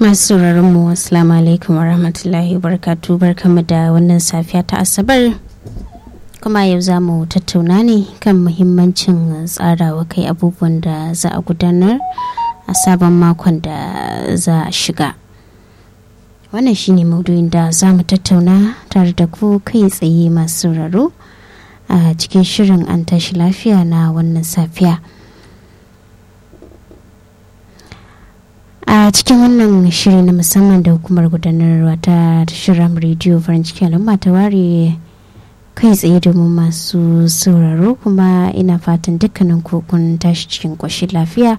masu sauraron mu assalamu alaikum warahmatullahi wabarakatuh barkamu da wannan safiya ta asabar kuma yau za mu tattauna ne kan muhimmancin tsarawa kai abubuwan da za a gudanar a sabon makon da za a shiga wannan shine maudu'in da za mu tattauna tare da ku kai tsaye masu sauraro a cikin shirin an tashi lafiya na wannan safiya a cikin wannan shiri na musamman da hukumar gudanarwa ta shirin rediyo farin cikin al'umma ta ware kai tsaye domin masu sauraro kuma ina fatan dukkanin kun tashi cikin ƙoshin lafiya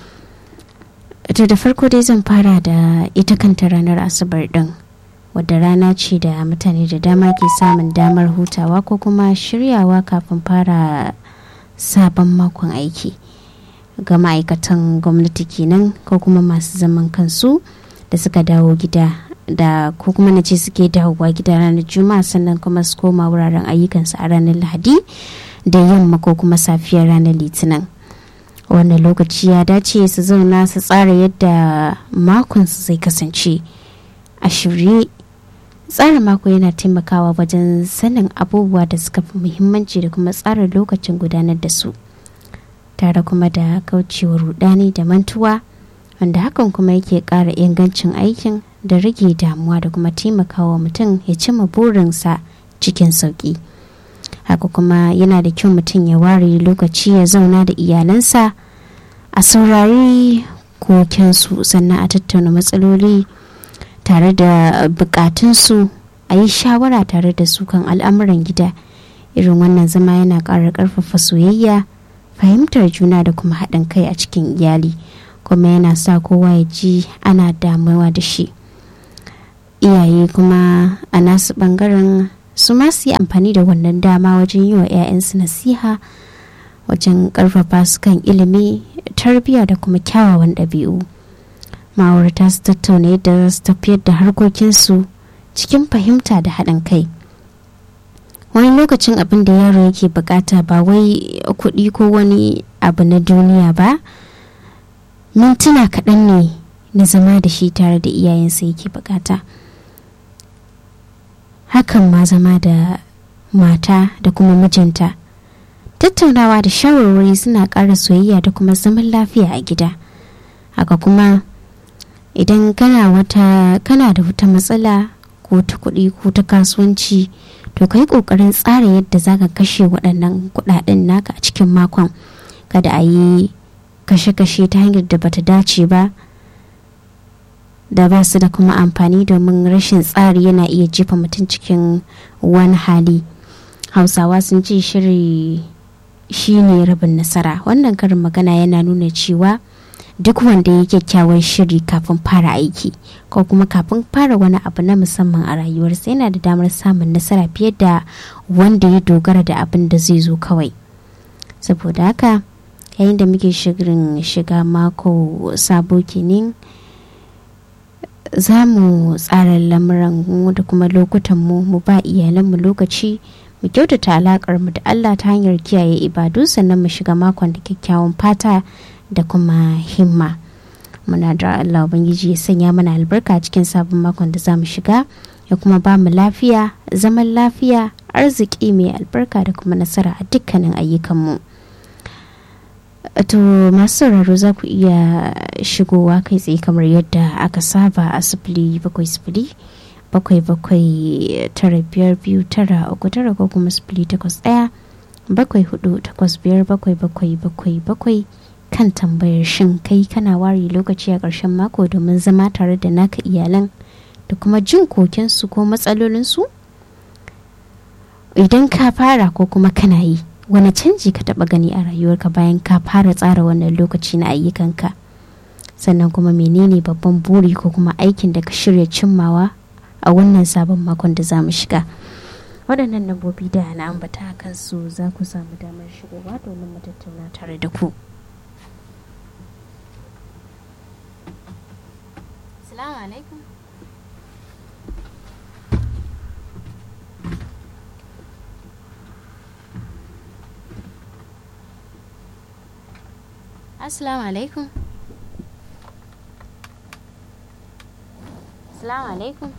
to da farko dai zan fara da ita kanta ranar asabar din wadda rana ce da mutane da dama ke samun damar hutawa ko kuma shiryawa kafin fara sabon makon aiki ga ma'aikatan gwamnati kenan ko kuma masu zaman kansu da suka dawo gida da ko kuma na ce suke dawowa gida ranar juma'a sannan kuma su koma wuraren ayyukansu a ranar lahadi da yamma ko kuma safiyar ranar litinin wannan lokaci ya dace su zauna su tsara yadda makonsu zai kasance a shirye tsara mako yana taimakawa wajen sanin abubuwa da suka fi muhimmanci da kuma tsara lokacin gudanar da su tare kuma da kaucewa rudani da mantuwa wanda hakan kuma yake ƙara ingancin aikin da rage damuwa da kuma taimakawa mutum ya cima burinsa cikin sauƙi haka kuma yana da kyau mutum ya ware lokaci ya zauna da iyalansa a saurari kokensu sannan a tattauna matsaloli tare da bukatunsu a yi shawara tare da su kan al'amuran gida irin wannan zama yana ƙara ƙarfafa soyayya fahimtar juna da kuma haɗin kai a cikin iyali kuma yana sa kowa ya ji ana damuwa da shi iyaye kuma a nasu ɓangaren su ma su yi amfani da wannan dama wajen yi wa 'ya'yansu nasiha wajen ƙarfafa su kan ilimi tarbiyya da kuma kyawawan ɗabi'u ma'aurata su tattauna yadda za su tafiyar da harkokinsu cikin fahimta da haɗin kai wani lokacin abin da yaro yake bukata ba wai kuɗi ko wani abu na duniya ba mintuna kaɗan ne na zama da shi tare da iyayensa yake bukata hakan ma zama da mata da kuma mijinta tattaunawa da shawarwari suna ƙara soyayya da kuma zaman lafiya a gida haka kuma idan kana wata kana da wata matsala ko ta kuɗi ko ta kasuwanci to ka yi ƙoƙarin tsara yadda za ka kashe waɗannan kuɗaɗen naka a cikin makon kada a yi kashe-kashe ta hanyar da bata dace ba da ba su da kuma amfani domin rashin tsari yana iya jefa mutum cikin wani hali hausawa sun ce shiri shine rabin nasara wannan karin magana yana nuna cewa duk wanda ya kyakkyawan shiri kafin fara aiki ko kuma kafin fara wani abu na musamman a rayuwarsa yana da damar samun nasara fiye da wanda ya dogara da abin da zai zo kawai saboda haka yayin da muke shirin shiga mako sabo kenan za mu tsara lamuran mu da kuma lokutan mu mu ba iyalanmu lokaci mu kyautata alakar mu da Allah ta hanyar kiyaye ibadu sannan mu shiga makon da kyakkyawan fata da kuma himma muna da Allah ubangiji ya sanya mana albarka cikin sabon makon da za mu shiga ya kuma ba mu lafiya zaman lafiya arziki mai albarka da kuma nasara a dukkanin ayyukanmu to masu sauraro za ku iya shigowa kai tsaye kamar yadda aka saba a sifili bakwai sifili bakwai bakwai tara biyar biyu tara uku tara ko kuma sifili takwas ɗaya bakwai hudu takwas biyar bakwai bakwai bakwai bakwai kan tambayar shin kai kana ware lokaci a ƙarshen mako domin zama tare da naka iyalan da kuma jin kokensu ko matsalolinsu idan ka fara ko kuma kana yi wani canji ka taɓa gani a rayuwarka bayan ka fara tsara wannan lokaci na ayyukanka sannan kuma menene babban buri ko kuma aikin da ka shirya cimmawa a wannan sabon makon da za mu shiga waɗannan lambobi da na ambata kansu za ku samu damar shigowa domin mu tattauna tare da ku Assalamu alaikum. Assalamu alaikum. assalamu alaikum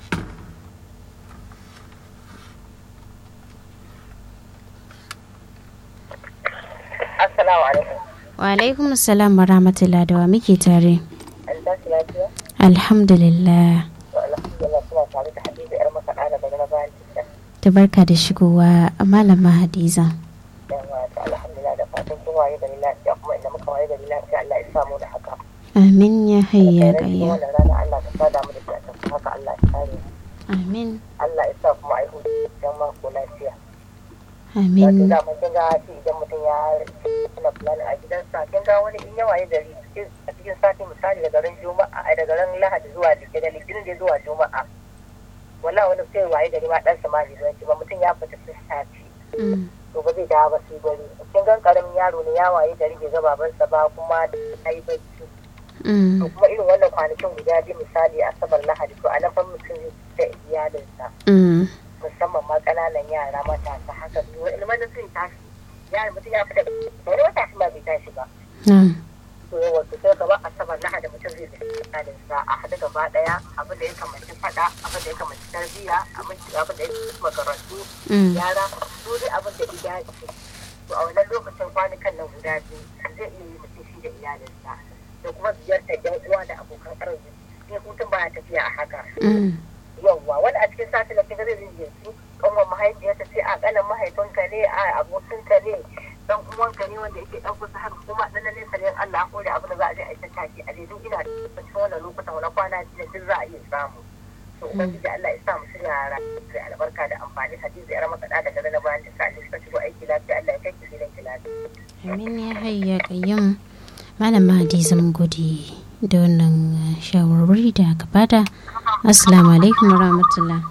Assalamu alaikum. wa alaikum assalam wa rahmatullah da wa muke tare An tashi lafiya? alhamdulillah To alhamdulillah suna tare da Hadiza yar makaɗa da bari na bayan cikin. ta barka da shigowa malama hadiza Yawa to alhamdulillah da fatan sun waye gari lafiya kuma inda muka waye gari lafiya Allah ya samu da haka. amin ya hayya Alkhairai cikin kayya wannan rana Allah ka sada mu da shi a tafi haka Allah ya kare mu. amin Allah ya sa kuma a yi hutu don mako lafiya. Wato amin da mun kin ga shi idan mutum ya tuna fulani a gidansa kin ga wani in ya waye gari a cikin sati misali daga ran juma'a a daga ran lahadi zuwa litinin litinin da zuwa juma'a wallahi wani sai waye gari ma ɗansa ma bai zuwa ba mutum ya fita sun sati Mm, to ba zai dawo ba sai dare kin gan karamin yaro ne ya waye gari bai ga babansa ba kuma ya yi bacci mm, to kuma irin wannan kwanakin guda biyu misali asabar lahadi to a nan fa mutum zai da iyalinsa mm, musamman ma ƙananan yara matasa haka su wani mana sun tashi yara mutum ya fita wani wata shi ma bai tashi ba na'am, to yawa to sai gaba asabar lahadi mutum zai da iyalinsa a haɗu gaba ɗaya abin da ya kamanci faɗa abin da ya kamanci tarbiyya abin da ya kamanci makarantu mm, yara su dai abin da ya dace to a wannan lokacin kwanukan nan guda biyu zai iya yi mutum shi da iyalinsa da kuma ziyartar yan uwa da abokan arziki sai hutun baya tafiya a haka mm, yawwa wani a cikin sati na kinga zai ziyarci kanwan mahaifiyarsa sai a kanan mahaifinka ne a abokinka ne dan uwanka ne wanda yake dan kusa haka kuma dan nan nesa ne Allah ko da abin da za a je a yi tattaki a dai duk ina da cikin wannan lokutan wani kwana biyu duk za a iya samu to ubangiji Allah ya sa mu shirya da albarka da amfani hadisi yar makaɗa daga na bayan ta sa suka shigo aiki lafiya Allah ya kai ki gidan ki lafiya amin ya hayya kayyum malama hadiza mun gode da wannan uh, shawarwari da aka bada assalamu alaikum wa rahmatullah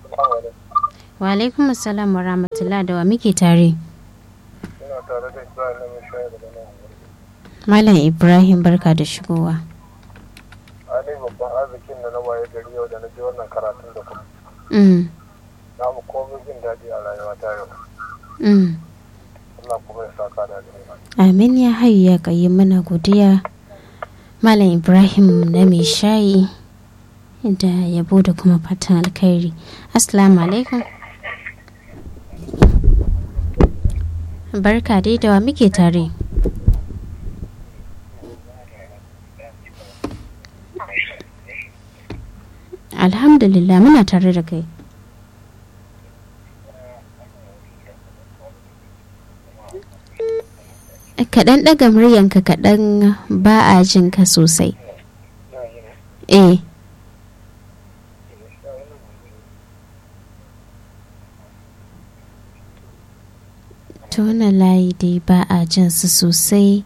wa alaikum assalam wa rahmatullah da wa muke tare ina tare da Ibrahim mai shayar da nan malam ibrahim barka da shigowa Ali babban arzikin da na waye gari yau da na je wannan karatun da kuma mm, na mu komai jin daɗi a rayuwa ta yau mm. Allah kuma ya saka da alheri amin ya hayya kayyum muna godiya malam ibrahim na mai shayi da yabo da kuma fatan alkhairi assalamu alaikum barka dai da wa muke tare alhamdulillah muna tare da kai kaɗan ɗaga muryanka kaɗan ba a jin ka sosai eh ta wannan layi dai ba a jin su sosai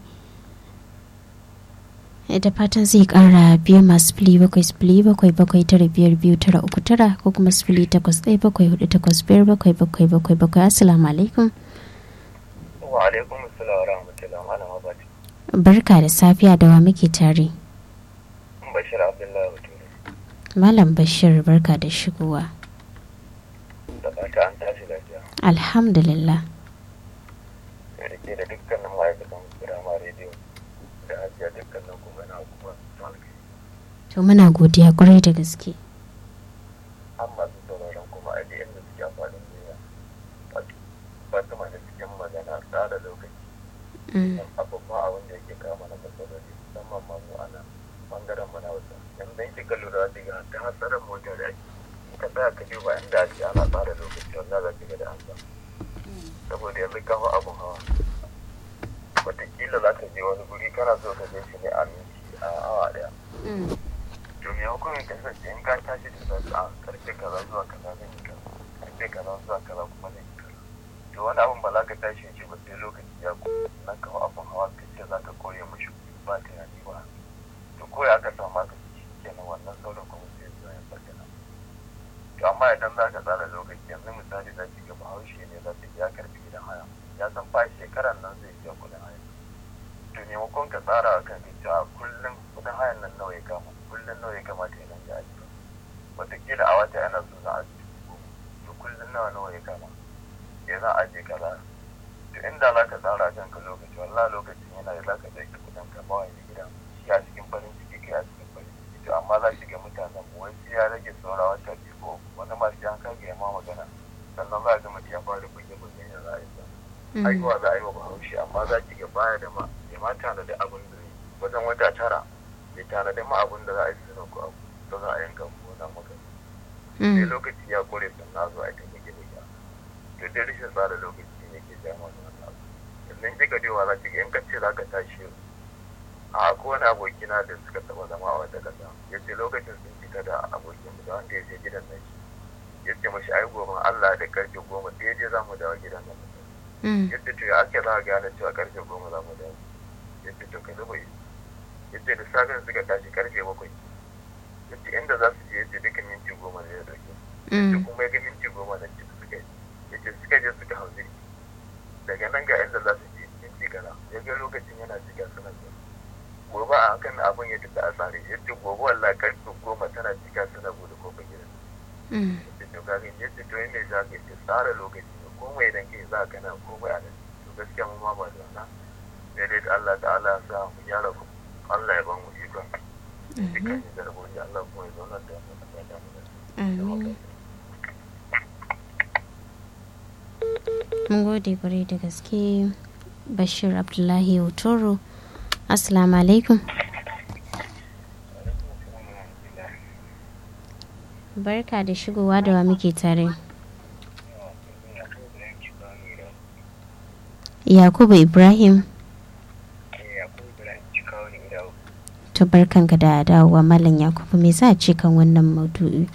da fatan zai kara biyu masu fili bakwai fili bakwai bakwai tara biyar biyu tara uku tara ko kuma fili takwas ɗaya bakwai hudu takwas biyar bakwai bakwai bakwai bakwai assalamu alaikum wa alaikum assalam wa rahmatullahi wa barakatuh barka da safiya da wa muke tare Bashir Abdullahi Bature malam bashir barka da shigowa da fata an tashi lafiya alhamdulillah da rike da dukkanin ma'aikatan Burama Radio da hajiya dukkanin kuma na kuma malaki to muna godiya kwarai da gaske an masu sauraron kuma a da yadda suke amfani da wato fatima da cikin magana tsara lokaci Mm, abubuwa abin da yake kama na matsaloli musamman ma mu a nan bangaren mu na wasa yanzu in kika lura da ga ta hatsarin mota da ake in ka tsaya ka duba inda ake ana tsara lokaci wanda za ki ga da an sa saboda yanzu kawo abun hawa wataƙila za ka je wani guri kana so ka je shi ne a minti a awa ɗaya mm, to me hukumin kasance in ka tashi da safe a karfe kaza zuwa kaza zan yi kaza karfe kaza zuwa kaza kuma zan yi kaza to wani abun ba za ka tashi ce ba sai lokaci ya ko na kawo abun hawa ka ce za ka koya mashi ba tunani ba to ko ya ka samu ka ci kenan wannan sauran kuma sai zuwa ya bayyana to amma idan za ka tsara lokaci yanzu misali za ki ga bahaushe ne za ta ya karfi gidan haya ya san fa shekaran nan zai biya kuɗin haya to maimakon ka tsara a kan cewa kullum kudin hayan nan nawa ya kama kullum nawa ya kamata ya dinga ajiye wataƙila a wata yana so za a ajiye goma to kullum nawa nawa ya kama ya za a ajiye kaza to inda za ka tsara kan ka lokaci wallah lokacin yana da za ka ɗauki kudin ka ba wani gida shi a cikin farin ciki kai a cikin farin ciki to amma za ki ga mutanen mu wai sai ya rage haihuwa za a yi wa bahaushe amma za ki ga baya da ma ya ma tanadi abin da zai wajen wata tara ya tanadi ma abin da za a yi suna ko abu da za a yanka ko na maka sai lokaci ya kore sannan zo a yi ta buge buge to dai rashin tsara lokaci ne ke jama da wannan abu sannan kika dewa za ki ga in ka ce za ka tashi yau a ko wani abokina da suka taba zama a wata kasa ya ce lokacin sun fita da abokin da wanda ya je gidan nan shi ya ce mashi ai gobe Allah da karfe goma daidai za mu dawo gidan nan yadda to ya ake za a gane cewa karfe goma za mu dawo yadda to ka zuba yi yadda da safin suka tashi karfe bakwai yadda inda za su je yadda duka minti goma ne ya dauke yadda kuma ya ga minti goma da ci suka yi yadda suka je suka hau jirgi daga nan ga inda za su je minti kaza ya ga lokacin yana shiga suna zuwa gobe a hakan abin ya tafi a tsare yadda gobe wallahi karfe goma tana cika suna bude kofar gidan yadda to kaga yadda to yadda za ka yi tsara lokaci ne komai idan kai za ka na komai a nan to gaskiya mu ma ba da wannan sai dai Allah ta'ala ya sa mu gyara ku Allah ya ba mu ikon dukkan da raboji Allah kuma ya zauna da mu da da mu mun gode kwarai da gaske bashir abdullahi otoro assalamu alaikum barka da shigowa da wa muke tare yakubu ibrahim to barkanka da dawowa malam yakubu me za a ce kan wannan maudu'i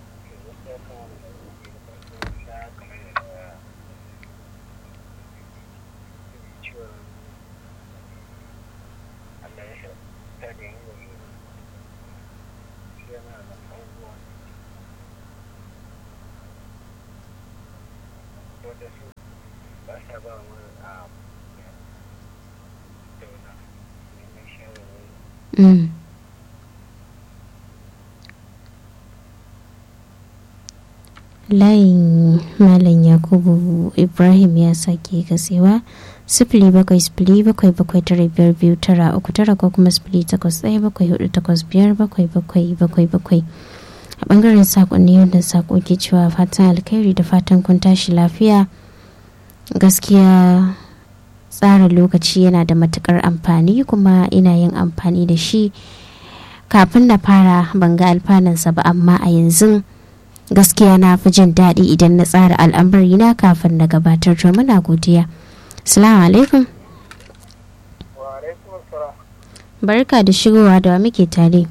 Mm. layin malam yakubu ibrahim ya sake kasewa sifili bakwai sifili bakwai bakwai tara biyar biyu tara uku tara ko kuma sifili takwas ɗaya bakwai hudu takwas biyar bakwai bakwai bakwai bakwai a bangaren sakonni yadda sako ke cewa fatan alkhairi da fatan kun tashi lafiya gaskiya tsara lokaci yana da matukar amfani kuma ina yin amfani da shi kafin na fara ban ga alfanansa ba amma a yanzu gaskiya na fi jin daɗi idan na tsara al'amari na kafin na gabatar to muna godiya salamu alaikum barka da shigowa da muke tare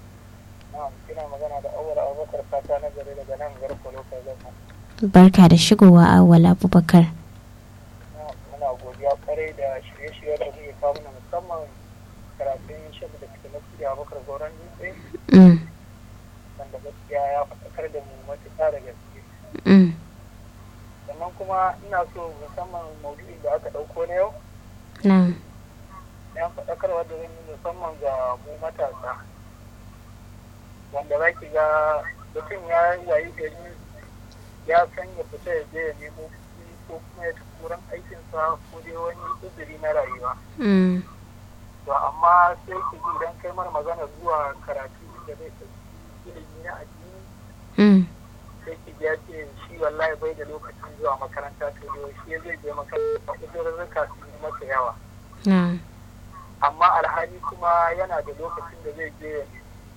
barka da shigowa awwal abubakar muna godiya kwarai da shirye-shirye da zai kawo mana musamman karatun shafi da fita na kudi abubakar gauran dutse wanda gaskiya ya faɗakar da mu matuƙa da gaske sannan kuma ina so musamman maudu'in da aka ɗauko na yau ya faɗakarwa da zan yi musamman ga mu matasa wanda za ki ga mutum ya yayi gari ya san ya fita ya je ya nemo ko kuma ya tafi wurin aikinsa ko dai wani uzuri na rayuwa. To amma sai ki ji idan kai mana magana zuwa karatu da zai ɗauki ilimi na addini. Sai ki ji ya ce shi wallahi bai da lokacin zuwa makaranta to yau shi zai je makaranta uzurrurruka su yi masa yawa. Amma alhali kuma yana da lokacin da zai je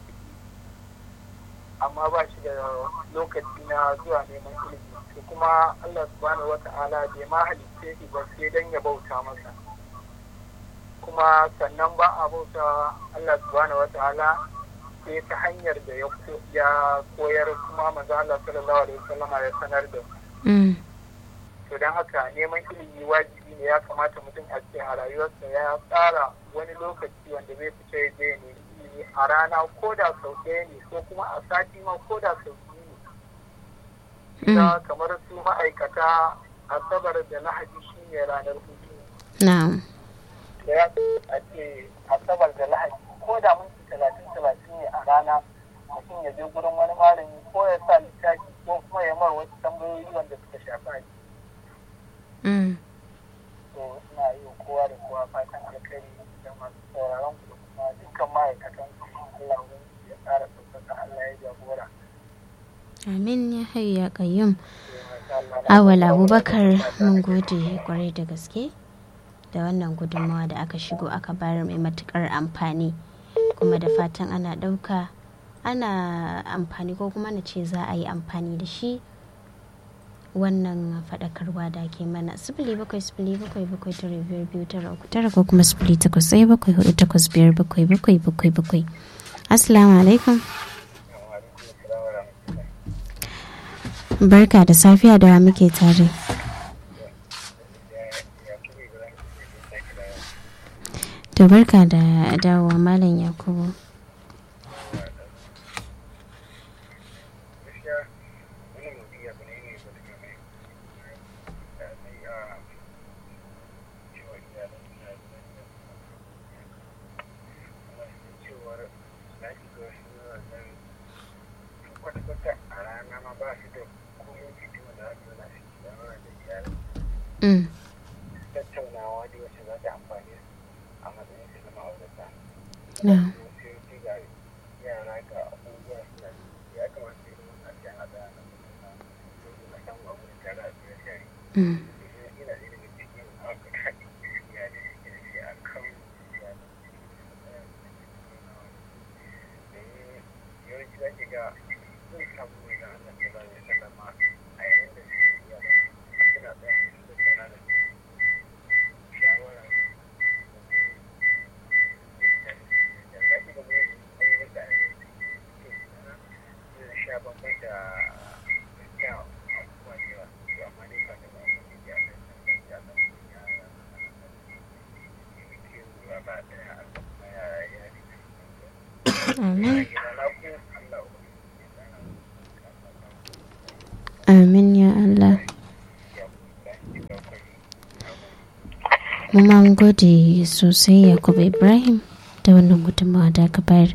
amma ba shi da lokaci na zuwa neman ilimi to kuma Allah subhanahu wata'ala bai ma halitta shi ba sai dan ya bauta masa kuma sannan ba a bauta Allah subhanahu wata'ala sai ta hanyar da ya koyar kuma manzo Allah sallallahu alaihi wasallam ya sanar da to dan haka neman ilimi wajibi ne ya kamata mutum a ce a rayuwarsa ya tsara wani lokaci wanda zai fita ya je ne a rana ko da sau ɗaya ne ko kuma a sati ma ko da sau biyu ne. Ita kamar su ma'aikata asabar da lahadi shi ne ranar hutu. Na'am. Da ya a ce asabar da lahadi ko da minti talatin talatin ne a rana mutum ya je gurin wani malami ko ya sa littafi ko kuma ya mar wasu tambayoyi wanda suka shafi aji. To ina yi wa kowa da kowa fatan alkhairi da masu sauraron ku kuma dukkan ma'aikatan Allah ya ƙara ɗaukaka Allah ya jagora. Amin ya hayu ya ƙayyum. awal abubakar mun gode kwarai da gaske da wannan gudunmawa da aka shigo aka bayar mai matukar amfani kuma da fatan ana ɗauka ana amfani ko kuma na ce za a yi amfani da shi wannan faɗakarwa da ke mana sifili bakwai sifili bakwai bakwai tara biyar biyu tara uku tara ko kuma sifili takwas ɗaya bakwai hudu takwas biyar bakwai bakwai bakwai bakwai assalamu alaikum barka da safiya da muke tare to barka da dawowa malam yakubu Mm. tattaunawa da wacce za ta amfani a matsayin su na ma'aurata. No. Sai ce ga yara ga abubuwa suna ya kamata irin wannan jan haɗa na mutuna domin a samu abu da tare a cikin shari. Mm. Ina ɗaya daga cikin abu da ya da suke da shi a kan ya da domin yawanci za ki ga sun samu mai da Allah ta ba ya sallama a yayin da suke iya da suna tsaya su tattauna da su shawara sha bambam da ya abubuwa da yawa to amma dai ka da ba mu ya da ya da ya ya ba da ya ya Amin. ya na ku Allah Amin ya Allah. Mu ma mun gode sosai Yakubu Ibrahim da wannan gudunmawa da aka bayar.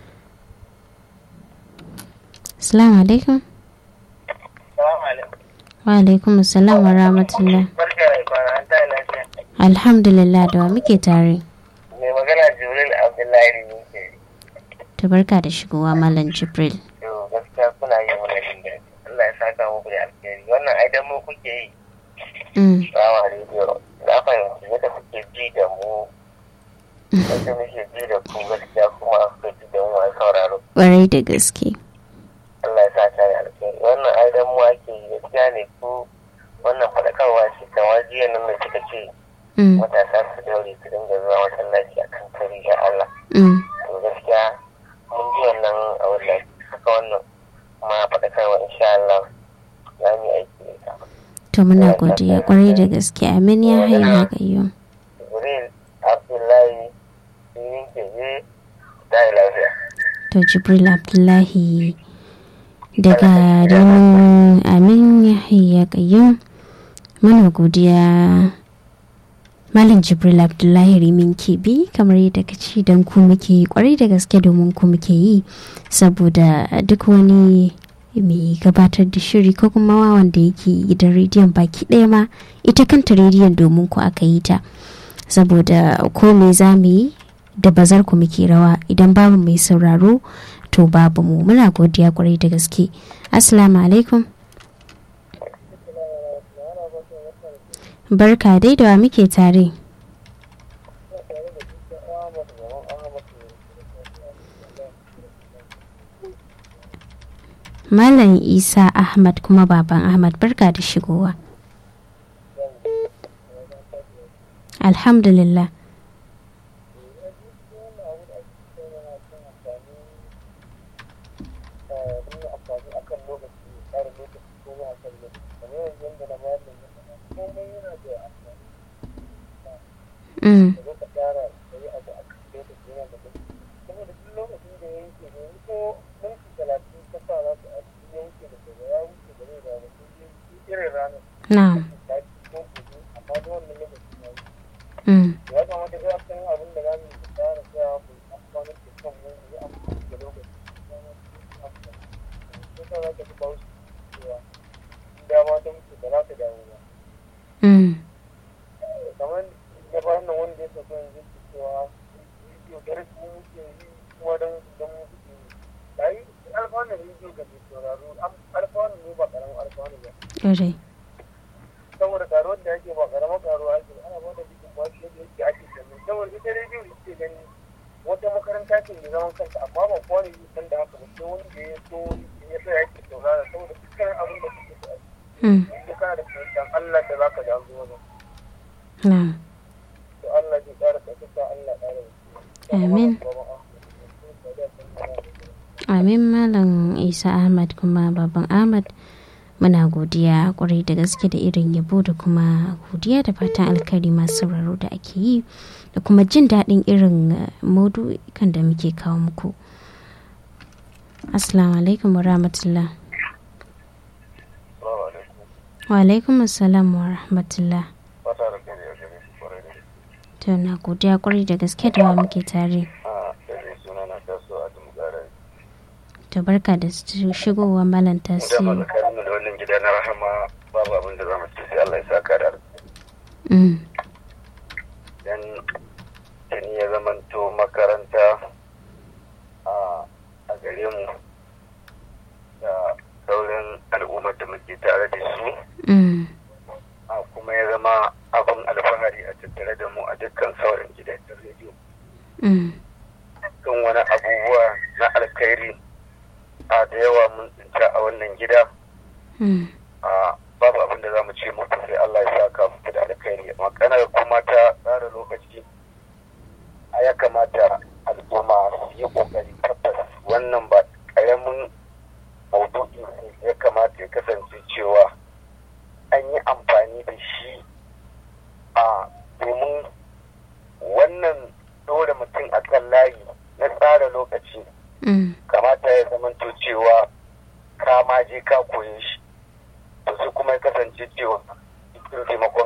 Assalamu alaikum. Salamu alaikum. Wa alaikum assalam wa rahmatullah. Barka da kwana an ta lafiya. Alhamdulillah da wa muke tare. Mai magana Jibril Abdullahi ne ke. Ta barka da shigowa Malam Jibril. To gaskiya kuna yi mana jin daɗi. Allah ya saka muku da alheri. Wannan ai dan mu kuke yi. Mm. Salamu alaikum. Na fahimci yadda kuke ji da mu. Yadda muke ji da ku gaskiya kuma kuke ji da mu a sauraro. Ƙwarai da gaske. Allah ya saka da alheri. Wannan ai dan mu ake yi gaskiya ne ku wannan faɗakarwa ce kamar jiya nan da kika ce Mm. matasa su daure su dinga zuwa masallaci akan kari da Allah. Mm. to gaskiya mun ji wannan a wannan haka wannan kuma faɗakarwa insha Allah za mu yi aiki da ita. To muna godiya ƙwarai da gaske. Amin ya hayya gayyum. Jibril Abdullahi Sirin Keje da lafiya. To Jibril Abdullahi daga Rimin Amin Yahya Qayyum muna godiya Malam Jibril Abdullahi Rimin Kebi kamar yadda ka ci don ku muke yi kwarai da gaske domin ku muke yi saboda duk wani mai gabatar da shiri ko kuma wanda yake gidan rediyon baki ɗaya ma ita kanta rediyon domin ku aka yi ta saboda ko me za mu yi da bazar ku muke rawa idan babu mai sauraro to babu mu muna godiya kwarai da gaske assalamu alaikum barka dai da wa muke tare malam isa ahmad kuma baban ahmad barka da shigowa alhamdulillah Mm. Na'am. Mm. ya kamata ga san abin da zamu yi tsara cewa mu amfani da kan mu yi amfani da lokaci ko ta za ka ji bawo cewa dama ta mutu da za ta dawo ba Mm. kamar da ba nan wanda ya sauka yanzu ke cewa rediyo da rasu muke yi kuma don don mu kuke yi yayi alfanu rediyo ga mai sauraro alfanu ne ba karamin alfanu ba Ƙwarai. ake ba karamar karuwa ake ba ana ba da bikin ba shi yadda yake ake sannan saboda ita rediyo da ke gani wata makaranta ce mai zaman kanta amma ba kowa ne san da haka ba sai wani da ya so ya sa yake saurara saboda dukkan abin da kake so a Mm. ciki kana da fahimtar Allah da zaka ji an zo wajen Na'am. to Allah zai ƙara ɗaukaka Allah ƙara Amin. Amin Malam Isa Ahmad kuma Baban Ahmad muna godiya kwarai da gaske da irin yabo da kuma godiya da fatan alkari masu sauraro da ake yi da kuma jin daɗin irin eh, maudu'ikan da muke kawo muku. Assalamu alaikum wa rahmatullah. Salamu alaikum. Wa alaikum assalam wa rahmatullah. Fata da kai a gare shi kwarai da gaske. To na godiya kwarai da gaske da wa muke tare. A ɗaya suna na taso a Dumgara. To barka da shigowa Malam Da tasiri. malakarin da wannan gida na rahama babu abin da za mu ce sai Allah ya saka da alheri. Mm. dan tuni ya zamanto makaranta a a gare mu da sauran al'ummar da muke tare da su Mm. a kuma ya zama abin alfahari a tattare da mu a dukkan sauran gidajen rediyo Mm. kan wani abubuwa na alkhairi a da yawa mun tsinta a wannan gida Mm. a babu abin da za mu ce muku sai Allah ya saka muku da alkhairi maganar kuma ta tsara lokaci a ya kamata al'umma su yi kokari tabbas wannan ba karamin maudu'i ne ya kamata ya kasance cewa an yi amfani da shi a domin wannan dole mutum a kan layi na tsara lokaci Mm. kamata ya zamanto cewa ka ma je ka koye shi to sai kuma ya kasance cewa cikin taimakon